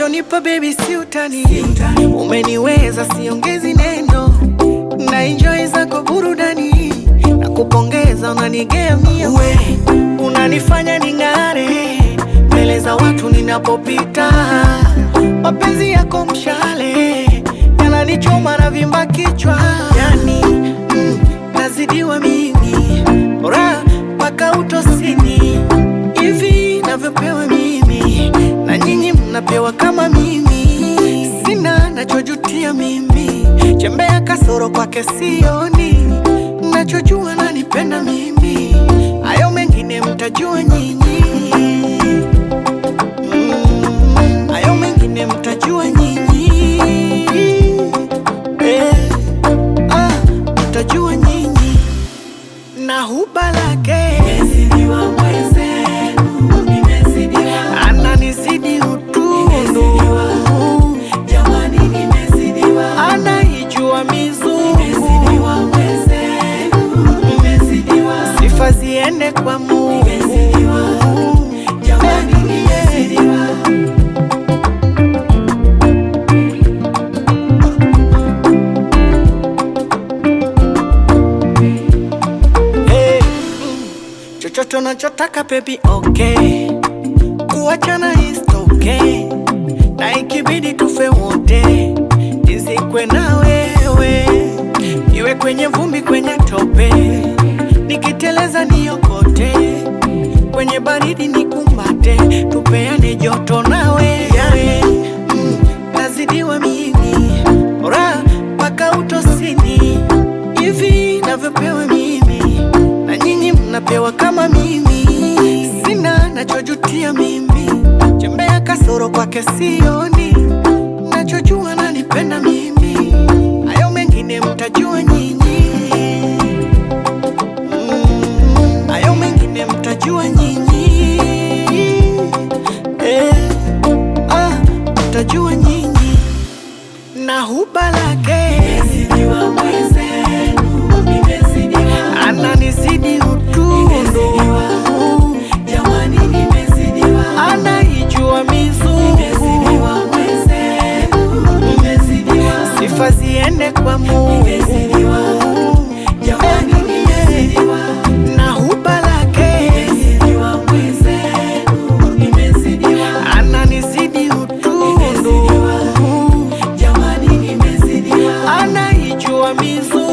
Unachonipa baby si utani, umeniweza siongezi neno, na enjoy zako burudani, na kupongeza unanigemia, we unanifanya ning'are mbele za watu ninapopita, mapenzi yako mshale yananichoma na vimba kichwa, yani mm, nazidiwa mimi bora mpaka utosini hivi navyopewa mimi na nyinyi mnapewa kama mimi, sina nachojutia mimi, chembea kasoro kwake sioni, nachojua nanipenda mimi, hayo mengine mtajua nyinyi. Mm, hayo mengine mtajua nyinyi. Eh, ah, mtajua nyinyi na huba lake ananizidi utundu, anaijua mizungu, sifa ziende kwa Mungu. Hey, mm, chochote unachotaka baby, okay, kuachana is okay, na ikibidi tufe wote, nizikwe na wewe, iwe kwenye vumbi, kwenye tope, nikiteleza niokote, kwenye baridi nikumbate, tupeane joto nawe yawe mm, nazidiwa mimi ora mpaka utosini hivi navyopewa mimi na nyinyi mnapewa kama mimi, sina nachojutia mimi, chembea kasoro kwake sioni, nachojua nanipenda mimi, hayo mengine mtajua nyinyi. Mm, hayo mengine mtajua nyinyi. Eh, ah, mtajua nyinyi na huba lake ananizidi utundu, anaijua mizungu, sifa ziende kwa Mungu. Na huba lake ananizidi utundu, anaijua mizungu